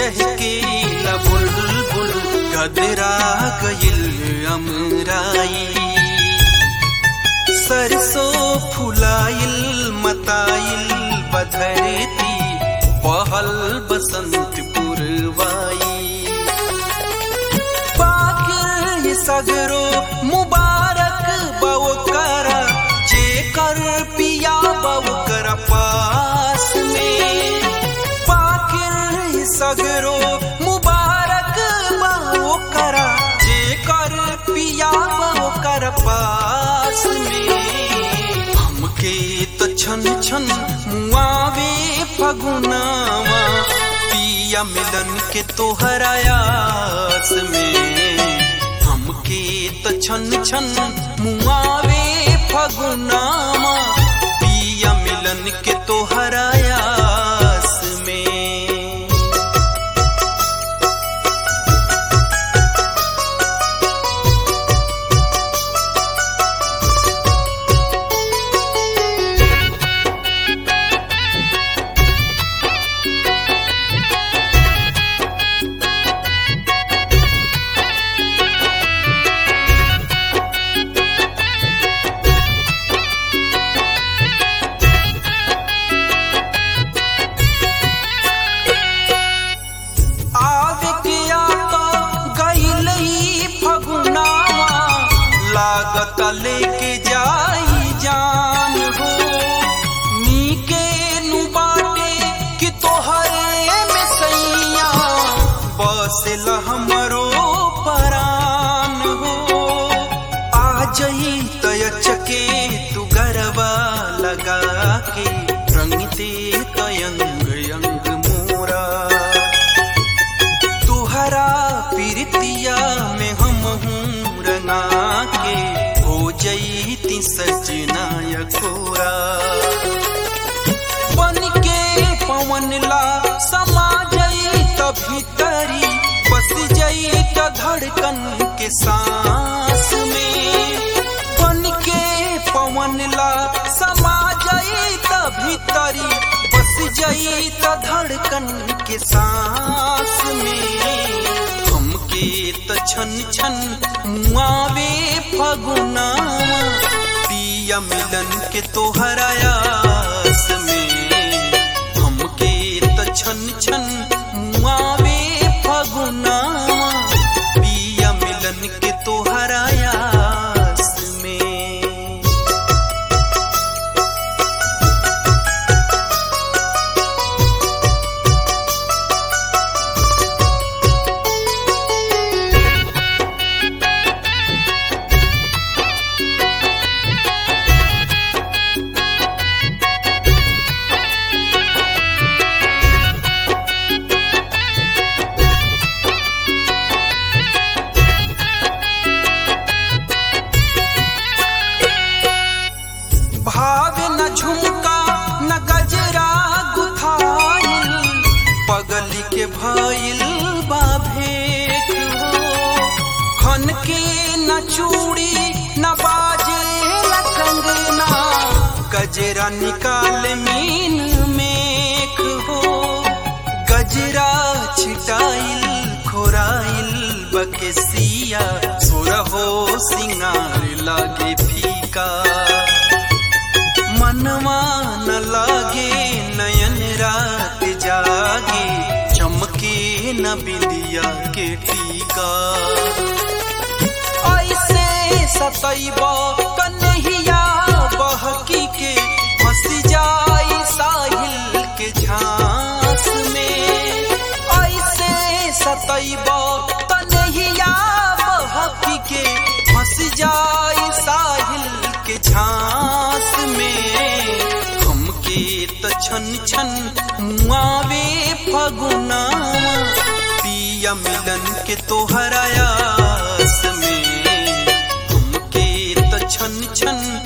चहके न बुलबुल गदरा गइल अमराई सरसों फुलाइल मताइल बधरती पहल बसंत पुरवाई पाकिर सगरो मुबारक बव कर जेकर पिया बव कर पास में पाकिर सगरो मुबारक बव कर जेकर पिया बव कर पास में हमके तो छन छन मुआवे फगुनावा पिया मिलन के तोहरायास में हमके तो छन छन मुआवे फगुनावा पिया मिलन के तोहरायास में आवे के आता गईल ही फगुनावा लागत लेके जाई जान हो नीके नु बाटे कि तोहरे में सैया बसेल हमरो परान हो आ जई तय चके तू गरबा लगा के रंग दे तयंग अंग मोरा तुहरा पीरतिया में हम हूँ रंगा के हो जईती सजना यकोरा बन के पवन ला समा जई भीतरी बस जई त धड़कन के सांस में बन के पवन ला समा जई त भीतरी बस जई त धड़कन के सांस में हमके त छन छन मुआवे फगुना पिया मिलन के तोहरायास में हमके त छन छन मुआवे फगुना पिया मिलन के तोहरायास में भाव न झुमका न गजरा गुथाइल पगली के भइल बा भेंट हो खन के न चूड़ी न बाजे न कंगना गजरा निकाल मीन मेख हो गजरा छिटाइल खोराइल बकेसिया सुरहो सिंगार लागे फीका मनवा न लागे नयन रात जागे चमके न बिंदिया के टीका ऐसे सतैब कन्हैया बहकी के फंस जाई साहिल के झांस में ऐसे सतैब कन्हैया बहकी के फंस जाई साहिल के झांस में हमके त छन छन मुआवे फगुना पिया मिलन के तोहरायास में हमके त छन छन